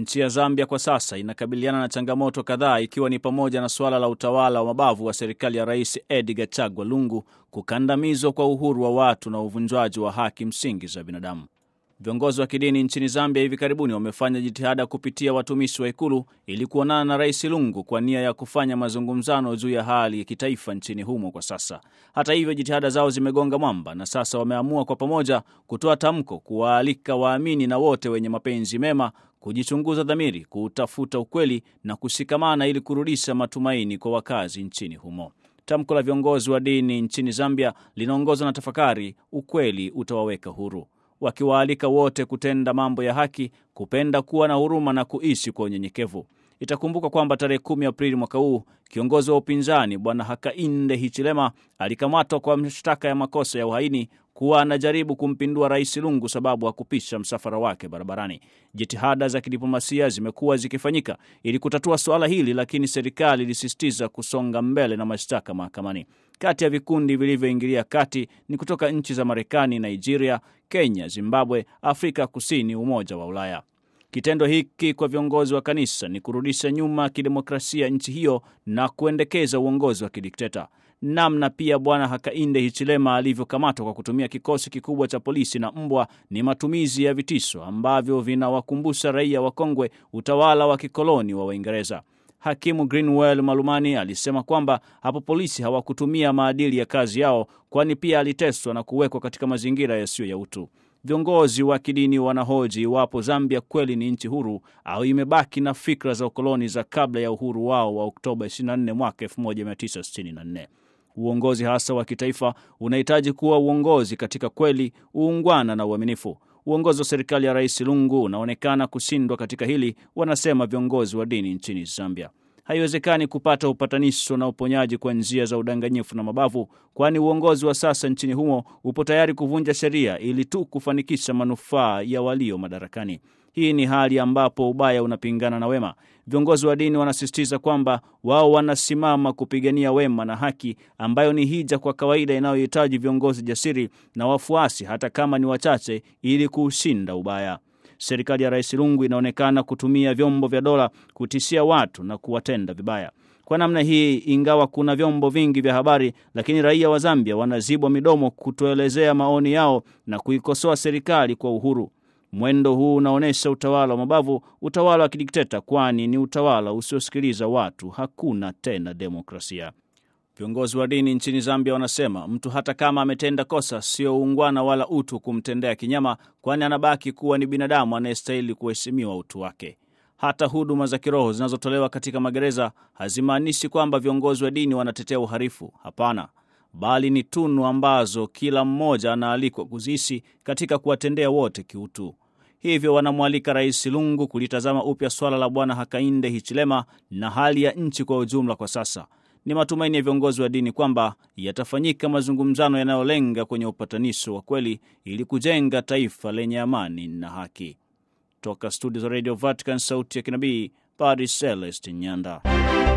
Nchi ya Zambia kwa sasa inakabiliana na changamoto kadhaa ikiwa ni pamoja na suala la utawala wa mabavu wa serikali ya Rais Edgar Chagwa Lungu, kukandamizwa kwa uhuru wa watu na uvunjwaji wa haki msingi za binadamu. Viongozi wa kidini nchini Zambia hivi karibuni wamefanya jitihada kupitia watumishi wa ikulu ili kuonana na Rais Lungu kwa nia ya kufanya mazungumzano juu ya hali ya kitaifa nchini humo kwa sasa. Hata hivyo, jitihada zao zimegonga mwamba na sasa wameamua kwa pamoja kutoa tamko kuwaalika waamini na wote wenye mapenzi mema kujichunguza dhamiri, kutafuta ukweli na kushikamana ili kurudisha matumaini kwa wakazi nchini humo. Tamko la viongozi wa dini nchini Zambia linaongozwa na tafakari, ukweli utawaweka huru wakiwaalika wote kutenda mambo ya haki, kupenda, kuwa na huruma na kuishi kwa unyenyekevu. Itakumbuka kwamba tarehe kumi Aprili mwaka huu kiongozi wa upinzani Bwana Hakainde Hichilema alikamatwa kwa mashtaka ya makosa ya uhaini kuwa anajaribu kumpindua Rais Lungu sababu hakupisha msafara wake barabarani. Jitihada za kidiplomasia zimekuwa zikifanyika ili kutatua suala hili, lakini serikali ilisisitiza kusonga mbele na mashtaka mahakamani. Kati ya vikundi vilivyoingilia kati ni kutoka nchi za Marekani, Nigeria, Kenya, Zimbabwe, Afrika Kusini, Umoja wa Ulaya. Kitendo hiki kwa viongozi wa kanisa ni kurudisha nyuma kidemokrasia nchi hiyo na kuendekeza uongozi wa kidikteta. Namna pia Bwana Hakainde Hichilema alivyokamatwa kwa kutumia kikosi kikubwa cha polisi na mbwa ni matumizi ya vitisho ambavyo vinawakumbusha raia wakongwe utawala wa kikoloni wa Waingereza. Hakimu Greenwell Malumani alisema kwamba hapo polisi hawakutumia maadili ya kazi yao, kwani pia aliteswa na kuwekwa katika mazingira yasiyo ya utu. Viongozi wa kidini wanahoji iwapo Zambia kweli ni nchi huru au imebaki na fikra za ukoloni za kabla ya uhuru wao wa Oktoba 24 mwaka 1964. Uongozi hasa wa kitaifa unahitaji kuwa uongozi katika kweli, uungwana na uaminifu. Uongozi wa serikali ya Rais Lungu unaonekana kushindwa katika hili, wanasema viongozi wa dini nchini Zambia. Haiwezekani kupata upatanisho na uponyaji kwa njia za udanganyifu na mabavu, kwani uongozi wa sasa nchini humo upo tayari kuvunja sheria ili tu kufanikisha manufaa ya walio madarakani. Hii ni hali ambapo ubaya unapingana na wema. Viongozi wa dini wanasisitiza kwamba wao wanasimama kupigania wema na haki, ambayo ni hija kwa kawaida inayohitaji viongozi jasiri na wafuasi, hata kama ni wachache, ili kuushinda ubaya. Serikali ya Rais Lungu inaonekana kutumia vyombo vya dola kutishia watu na kuwatenda vibaya. Kwa namna hii, ingawa kuna vyombo vingi vya habari, lakini raia wa Zambia wanazibwa midomo kutoelezea maoni yao na kuikosoa serikali kwa uhuru. Mwendo huu unaonyesha utawala wa mabavu, utawala wa kidikteta, kwani ni utawala usiosikiliza watu. Hakuna tena demokrasia. Viongozi wa dini nchini Zambia wanasema mtu hata kama ametenda kosa, sio uungwana wala utu kumtendea kinyama, kwani anabaki kuwa ni binadamu anayestahili kuheshimiwa utu wake. Hata huduma za kiroho zinazotolewa katika magereza hazimaanishi kwamba viongozi wa dini wanatetea uhalifu. Hapana, bali ni tunu ambazo kila mmoja anaalikwa kuziishi katika kuwatendea wote kiutu. Hivyo wanamwalika Rais Lungu kulitazama upya swala la Bwana Hakainde Hichilema na hali ya nchi kwa ujumla kwa sasa. Ni matumaini ya viongozi wa dini kwamba yatafanyika mazungumzano yanayolenga kwenye upatanisho wa kweli ili kujenga taifa lenye amani na haki. Toka studio za Radio Vatican, sauti ya kinabii, Padre Celeste Nyanda.